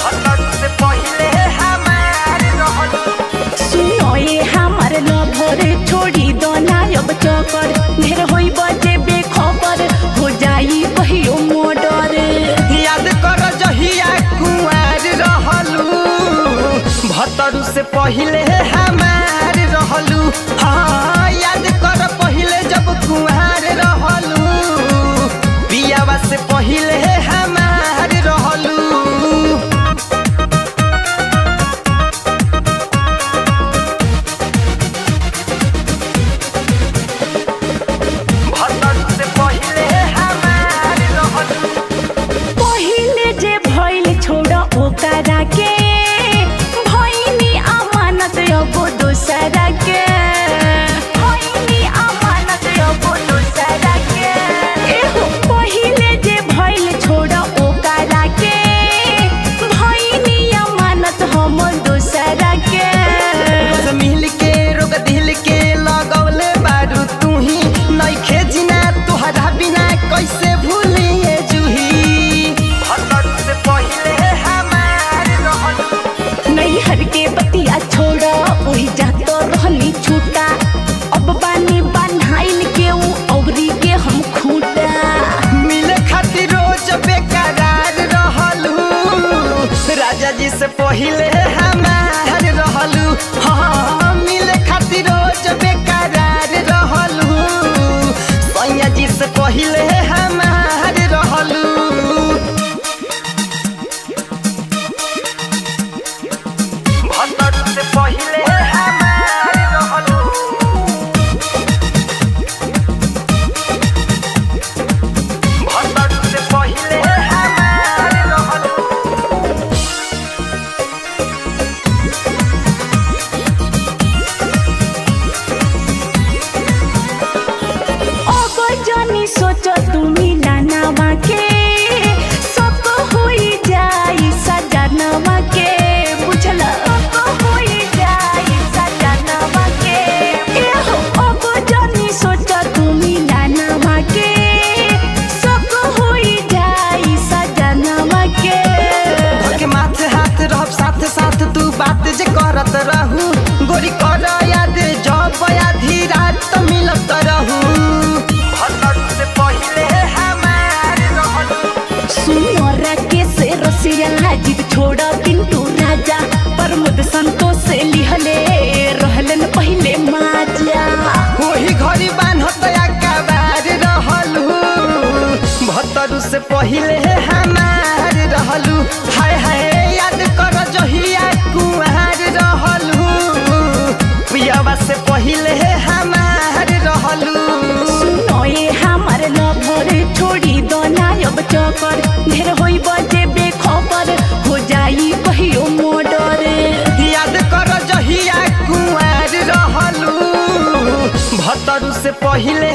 से पहिले हमार रहलू सुनो ये हमार लभर छोड़ी दो ना अब चौकर ढेर होई बजे बेखबर हो जाई कहियो मोडर याद कर जहिया कुंवार रहलू भतरू से पहिले हमार रहलू हाँ याद कर पहिले जब कुंवार रहलू पियावा से पहिले हमार रहलू भतरू से पहिले हमार रहलू पहिले जे भइल छोड़ ओकरा के भइनी अमानत अब दोसरा के भइनी अमानत अब दोसरा के एहो पहिले जे भइल छोड़ ओकरा के भइनी अमानत हम दोसरा के रोज मिल के रोग दिल के लगौले बारू तू ही नइखे जिना तोहरा बिना कैसे भूलिए जूही भतर से पहिले हमार रहलू नैहर के बतिया छोड़ ओही जात रहनी छूटा अब बानी बान्हाइल के ऊ औरी के हम खूटा मिले खातिर रोज बेकरार रहलू राजा जी से पहिले हमार रहलू हाँ मिले खातिर रोज बेकरार रहलू सैया जी से पहिले हमार रहलू भतर से पहिले हमार रहलू भतर से पहिले हमार रहलू अब जनी सोच तुमी लानावा के सब होई जाई सजनवा के बुझल सब होई जाई सजनवा के एहो अब जनी सोच तुमी लानावा के सब होई जाई सजनवा के धर के माथे हाथ रहब साथ साथ तू बात जे करत रहू गोरी कर याद जब आधी रात मिलत रहू भतर से पहिले हमार रहलू सुनोरा के से रसिया जीत छोड़ पिंटू राजा प्रमोद संतोष से लिहले रहलन पहले माजा ओही घड़ी बान्हत अकबार रहलू भतर से पहिले हमार रहलू हाय हाय याद कर जहिया कुंवार रहलू पियावा से पहिले हमार रहलू सुनो ये हमार लभर छोड़ी दो ना अब चौकर ढेर होई बजे बेखबर हो जाई कहियो मोडर याद कर जहिया कुंवार रहलू भतरू से पहिले